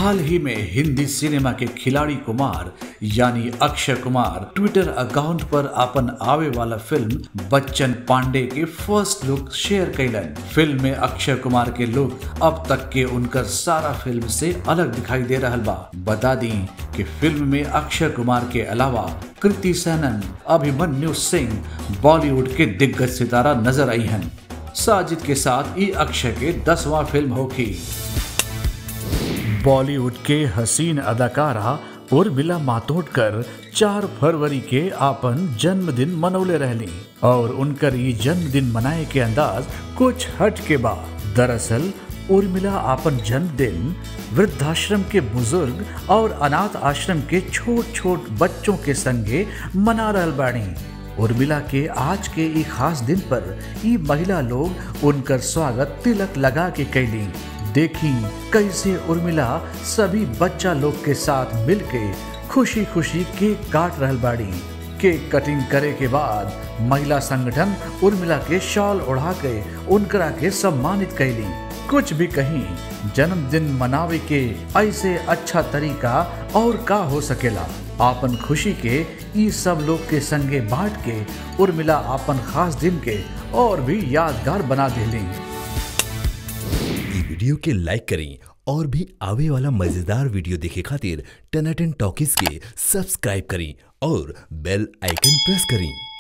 हाल ही में हिंदी सिनेमा के खिलाड़ी कुमार यानी अक्षय कुमार ट्विटर अकाउंट पर अपन आवे वाला फिल्म बच्चन पांडे के फर्स्ट लुक शेयर कैलन फिल्म में अक्षय कुमार के लुक अब तक के उनकर सारा फिल्म से अलग दिखाई दे रहा बा बता दी कि फिल्म में अक्षय कुमार के अलावा कृति सैनन अभिमन्यु सिंह बॉलीवुड के दिग्गज सितारा नजर आई हैं साजिद के साथ ई अक्षय के दसवां फिल्म होगी बॉलीवुड के हसीन अदाकारा उर्मिला मातोडकर चार फरवरी के आपन जन्मदिन मनौले रहली और उनकर ये जन्मदिन मनाए के अंदाज कुछ हट के बा दरअसल उर्मिला आपन जन्मदिन वृद्धाश्रम के बुजुर्ग और अनाथ आश्रम के छोट छोट बच्चों के संगे मना रहल बाड़ी उर्मिला के आज के ई खास दिन पर ई महिला लोग उनकर स्वागत तिलक लगा के कैली देखी कैसे उर्मिला सभी बच्चा लोग के साथ मिलके खुशी खुशी केक काट रहल बाड़ी केक कटिंग करे के बाद महिला संगठन उर्मिला के शॉल ओढ़ा के उनकरा के सम्मानित कैली कुछ भी कहीं जन्मदिन मनावे के ऐसे अच्छा तरीका और का हो सकेला आपन खुशी के ई सब लोग के संगे बांट के उर्मिला आपन खास दिन के और भी यादगार बना देली ई वीडियो के लाइक करें और भी आवे वाला मजेदार वीडियो देखे खातिर टनाटन टॉकीज के सब्सक्राइब करें और बेल आइकन प्रेस करें